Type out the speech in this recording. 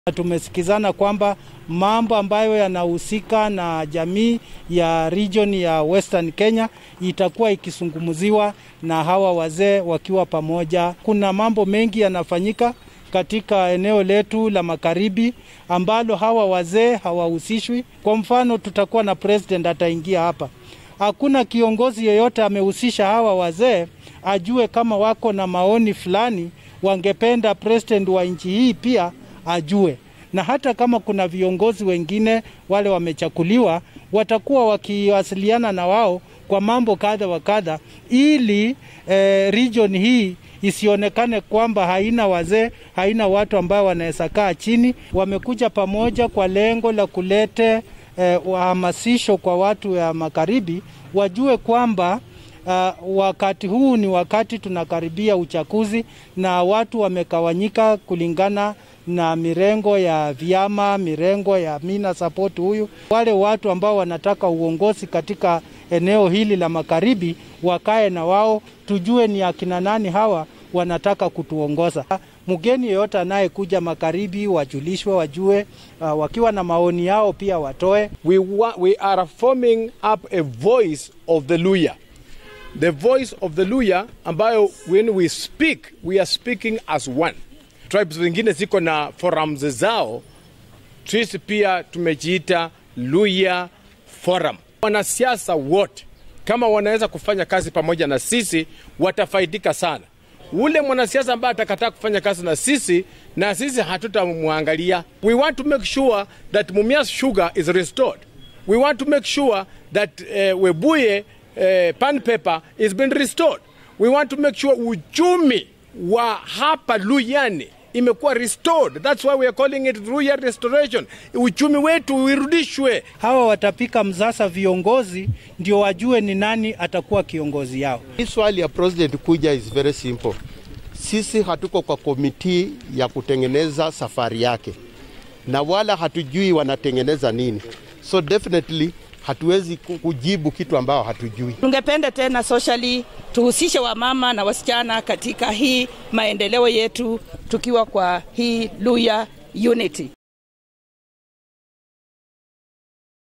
Tumesikizana kwamba mambo ambayo yanahusika na jamii ya region ya Western Kenya itakuwa ikizungumziwa na hawa wazee wakiwa pamoja. Kuna mambo mengi yanafanyika katika eneo letu la magharibi ambalo hawa wazee hawahusishwi. Kwa mfano, tutakuwa na president ataingia hapa. Hakuna kiongozi yeyote amehusisha hawa wazee, ajue kama wako na maoni fulani wangependa president wa nchi hii pia ajue na hata kama kuna viongozi wengine wale wamechakuliwa, watakuwa wakiwasiliana na wao kwa mambo kadha wa kadha, ili eh, region hii isionekane kwamba haina wazee, haina watu ambao wanaweza kaa chini. Wamekuja pamoja kwa lengo la kulete eh, wahamasisho kwa watu ya magharibi wajue kwamba Uh, wakati huu ni wakati tunakaribia uchaguzi na watu wamekawanyika kulingana na mirengo ya vyama, mirengo ya mina support huyu. Wale watu ambao wanataka uongozi katika eneo hili la magharibi wakae na wao, tujue ni akina nani hawa wanataka kutuongoza. Mgeni yeyote anayekuja magharibi wajulishwe, wajue, uh, wakiwa na maoni yao pia watoe. We, wa, we are forming up a voice of the Luya the voice of the Luya ambayo when we speak we are speaking as one. Tribes zingine ziko na forums zao, sisi pia tumejiita Luya Forum. Wanasiasa wote kama wanaweza kufanya kazi pamoja na sisi watafaidika sana. Ule mwanasiasa ambaye atakataa kufanya kazi na sisi na sisi hatutamwangalia. We want to make sure that Mumias sugar is restored. We want to make sure that uh, Webuye uh, pan paper is been restored. We want to make sure uchumi wa hapa Luyani imekuwa restored. That's why we are calling it Luya restoration. Uchumi wetu urudishwe. Hawa watapika msasa viongozi ndio wajue ni nani atakuwa kiongozi yao. Hii swali ya president kuja is very simple. Sisi hatuko kwa komiti ya kutengeneza safari yake, na wala hatujui wanatengeneza nini, so definitely hatuwezi kujibu kitu ambao hatujui. Tungependa tena socially tuhusishe wamama na wasichana katika hii maendeleo yetu tukiwa kwa hii Luya Unity.